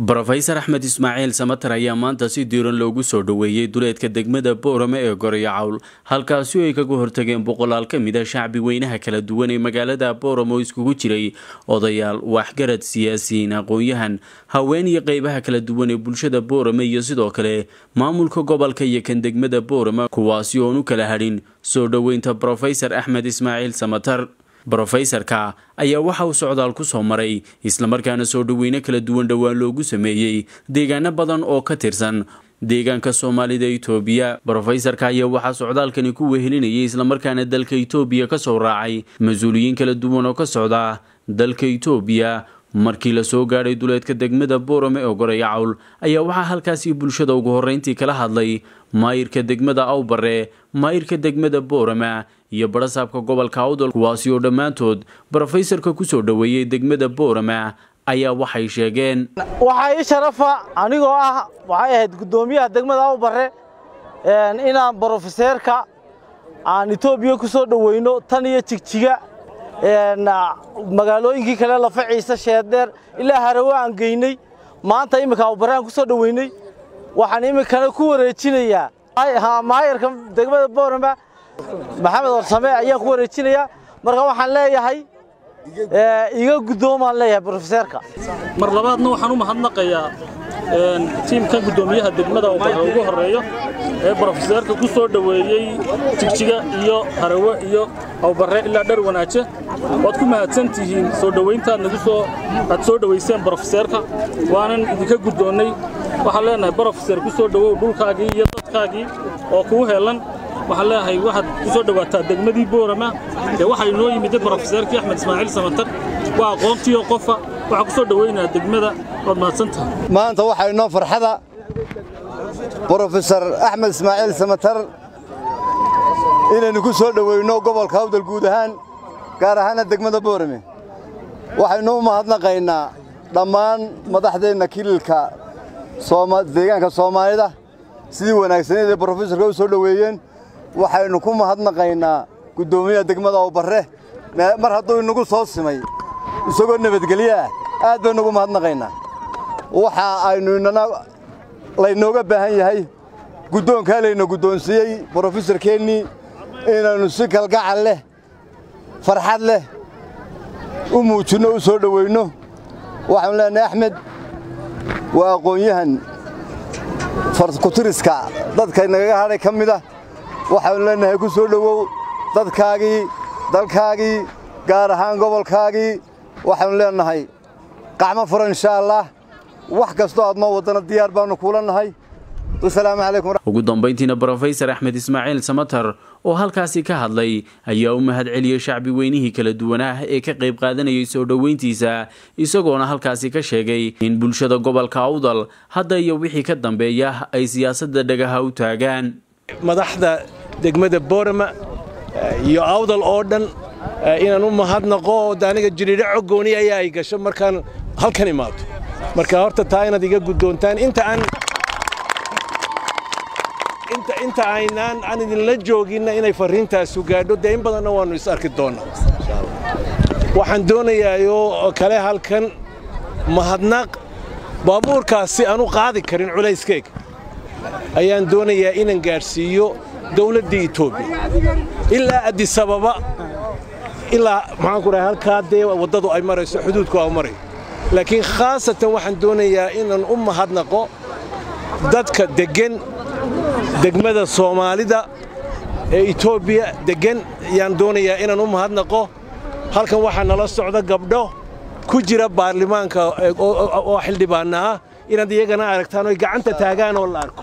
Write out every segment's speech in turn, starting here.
brofesor axmed ismaaciil samater ayaa maanta si diiran loogu soo dhoweeyey duleedka degmada boorame ee goreyo cawl halkaasi oo ay kaga hortageen boqolaal ka mid a shacbi weynaha kala duwan ee magaalada boorame oo iskugu jiray odayaal waxgarad siyaasiyiin aqoon-yahan haween iyo qeybaha kala duwan ee bulshada boorame iyo sidoo kale maamulka gobolka iyo kan degmada boorame kuwaasi oon u kala hadhin soo dhoweynta brofesor axmed ismaaciil samater brofesorka ayaa waxa uu socdaal ku soo maray islamarkaana soo dhoweyne kala duwan dhowaan loogu sameeyey deegaano badan oo ka tirsan deegaanka soomaalida itoobiya brofesorka ayaa waxaa socdaalkani ku wehelinayay islamarkaana dalka itoobiya ka soo raacay mas-uuliyiin kala duwan oo ka socda dalka itoobiya markii lasoo gaadhay duleedka degmada boorame ee goreyo cawl ayaa waxaa halkaasi bulshada ugu horreyntii kala hadlay maayirka degmada awbare maayirka degmada boorama iyo barasaabka gobolka awdal kuwaasi oo dhammaantood brofesorka ku soo dhoweeyey degmada boorama ayaa waxay sheegeen waxaa ii sharafa anigoo ah waxay ahayd guddoomiyaha degmada awbare inaan brofeseerka aan etoobiya ku soo dhoweyno tan iyo jigjiga magaalooyinkii kale lafa ciise sheeddheer ilaa harawe aan geynay maanta imminka awbare aan ku soo dhoweynay waxaan iminkana ku wareejinayaa maayarka degmada boorama maxamed warsame ayaan ku wareejinayaa marka waxaan leeyahay iga guddoomaan leeyahay brofeseerka mar labaadna waxaan u mahadnaqayaa tiimkan guddoomiyaha degmada awbare ugu horreeyo ee brofeseerka ku soo dhoweeyey jigjiga iyo harawe iyo awbare ilaa dhar wanaaje waad ku mahadsan tihiin soo dhowayntaad nagu soo aad soo dhowayseen brofeseerka waanan idinka guddoonnay waxaan leenahay brofeser ku soo dhowow dhulkaagii iyo dadkaagii oo kuu heellan waxaan leeyahay waxaad ku soo dhowaataa degmadii boorama ee waxaa inoo yimid brofeseerkii axmed ismaaciil samatar waa aqoontiioo qofa waxaa ku soo dhowaynaa degmada waad mahadsantahay maanta waxaa inoo farxada brofesor axmed ismaaciil samatar inaynu ku soo dhoweyno gobolka hawdal guud ahaan gaar ahaana degmada boorame waxaynu u mahadnaqaynaa dhammaan madaxdeenna kililka deegaanka soomaalida sidii wanaagsaneed ee brofesorka u soo dhoweeyeen waxaynu ku mahadnaqaynaa guddoomiyaha degmada awbarre mar hadduu inagu soo simay isagoo nabadgelyo ah aad baynu ugu mahadnaqaynaa waxa aynu inana laynooga baahan yahay guddoonkaa layna guddoonsiiyey brofesorkeennii inaynu si kalgacal leh farxad leh u muujinno u soo dhoweynno waxaanu leenahay axmed waa aqoon-yahan farkutiriska dadka nagaga hadhay ka mid ah waxaanu leenahay ku soo dhowow dadkaagii dalkaagii gaar ahaan gobolkaagii waxaanu leenahay qacmo furan inshaa allah wax kastoo aad noo waddana diyaar baannu kuula nahay wasalaamu calaykum ugu dambayntiina brofesor axmed ismaaciil samater oo halkaasi ka hadlay ayaa u mahad celiyey shacbi weynihii kala duwanaah ee ka qayb qaadanayay soo dhoweyntiisa isagoona halkaasi ka sheegay in bulshada gobolka awdal hadda iyo wixii ka dambeeya ay siyaasadda dhagaha u taagaan madaxda degmada boorama iyo awdal oo dhan inaan u mahadnaqo aniga jiriiro coggooni ayaa ay gasho markaan halkan imaado marka horta taa inaad iga guddoontaan inta aan inta aynaan aan idinla jooginna inay farriintaasu gaadho dee in badanna waannu is arki doonnaa waxaan doonayaayoo kale halkan mahadnaq baabuurkaasi aan u qaadi karin culayskeyga ayaan doonayaa inaan gaadhsiiyo dawladda etoobiya ilaa addisababa ilaa maxaanku dhahay halkaa dee waddadu ay marayso xuduudku aa marayo laakiin khaasatan waxaan doonayaa inaan u mahadnaqo dadka deggan degmada soomaalida ee etoobiya deggan ayaan doonayaa inaan u mahadnaqo halkan waxaa nala socda gabdho ku jira baarlamaanka oo xildhibaanna ah inaad iyagana aragtaan oy gacanta taagaan oo la arko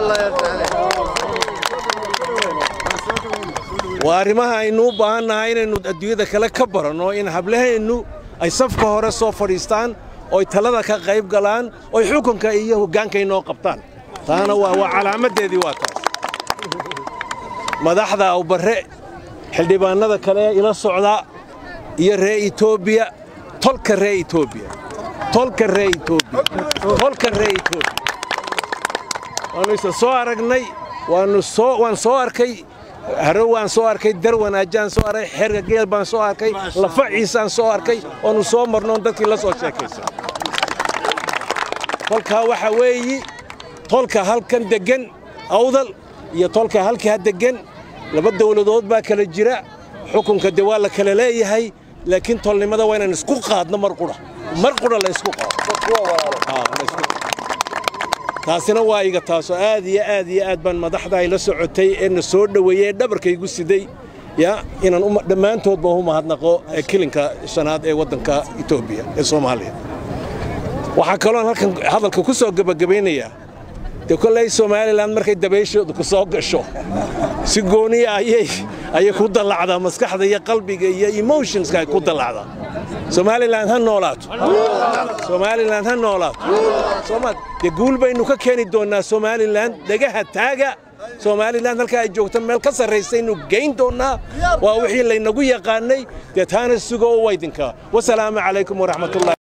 waa arrimaha aynu u baahannahay inaynu adduunyada kale ka baranno in hablaheennu ay safka hore soo fadhiistaan oy talada ka qayb galaan oy xukunka iyo hoggaanka inoo qabtaan taana waa calaamaddeedii waa taas madaxda awbarre xildhibaannada kale ee ila socda iyo ree etoobiya tolka ree etoobiya tolka ree etoobiya tolka ree etoobiya waannu isa soo aragnay waannu soo waan soo arkay harow waan soo arkay dar wanaajaan soo arkay xerga geel baan soo arkay lafa ciisaan soo arkay oonu soo marnoon dadkii la soo sheekaysan tolkaa waxaa weeyi tolka halkan deggan awdal iyo tolka halkaa deggan laba dawladood baa kala jira xukunka de waa la kala leeyahay laakiin tolnimada waa inaan isku qaadno mar qudha mar qudha la isku qaado taasina waa iga taasoo aad iyo aad iyo aad baan madaxda ay la socotay ee na soo dhoweeyey ee dhabarkaygu siday ya inaan dhammaantoodba u mahadnaqo kilinka shanaad ee waddanka etoobiya ee soomaaliya waxaa kaloon halkan hadalka ku soo gebagabaynayaa dee kolley somalilan markay dabayshooda ku soo gasho si gooniya ayay ayay ku dallacdaa maskaxda iyo qalbiga iyo emotionska ay ku dallacdaa somalilan ha noolaato somalilan ha noolaato soomaal dee guul baynu ka keeni doonnaa somalilan dhegaha taaga somalilan halkaa ay joogto meel ka sarraysaynu geyn doonnaa waa wixii laynagu yaqaannay dee taana sugo oo waydinkaa wasalaamu calaykum waraxmatullahi